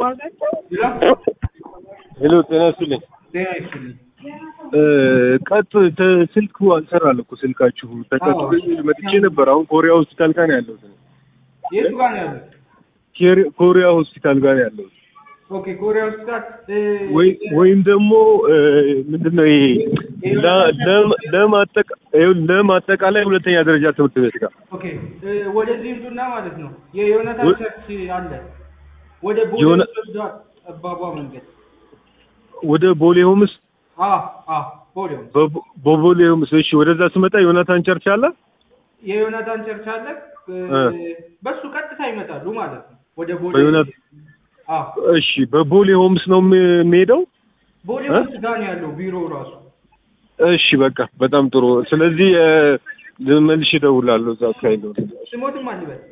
ሄሎ ጤና ይስጥልኝ። ጤና ይስጥልኝ። ቀጥ ተ- ስልኩ አልሰራል እኮ ስልካችሁ ተቀጥቶኝ መጥቼ ነበር። አሁን ኮሪያ ሆስፒታል ጋር ነው ያለሁት። የቱ ጋር ነው ያሉት? ኬሪ- ኮሪያ ሆስፒታል ጋር ነው ያለሁት። ኦኬ ኮሪያ ሆስፒታል እ፣ ወይ ወይም ደግሞ ምንድን ነው ይሄ ለ- ለም- ለማጠቃ- ይኸውልህ ለማጠቃላይ ሁለተኛ ደረጃ ትምህርት ቤት ጋር ኦኬ እ፣ ወደዚህ ይምጡና ማለት ነው የዮናታን ወ- ቸርች አለ ወደ ቦሌ ዮና- ወስዷል ጠባቧ መንገድ ወደ ቦሌ ሆምስ አ አ ቦሌ ነው በቦ- በቦሌ ሆምስ እሺ፣ ወደዛ ስመጣ ዮናታን ቸርች አለ። የዮናታን ቸርች አለ እ፣ እ። በሱ ቀጥታ ይመጣሉ ማለት ነው ወደ ቦሌ በዮናት- አ እሺ፣ በቦሌ ሆምስ ነው የም- የምሄደው። ቦሌ እ? ውስጥ ጋር ነው ያለው ቢሮው ራሱ እሺ፣ በቃ በጣም ጥሩ። ስለዚህ እ፣ መልሼ እደውላለሁ እዛ አካባቢ ነው። ስሞትም አልበል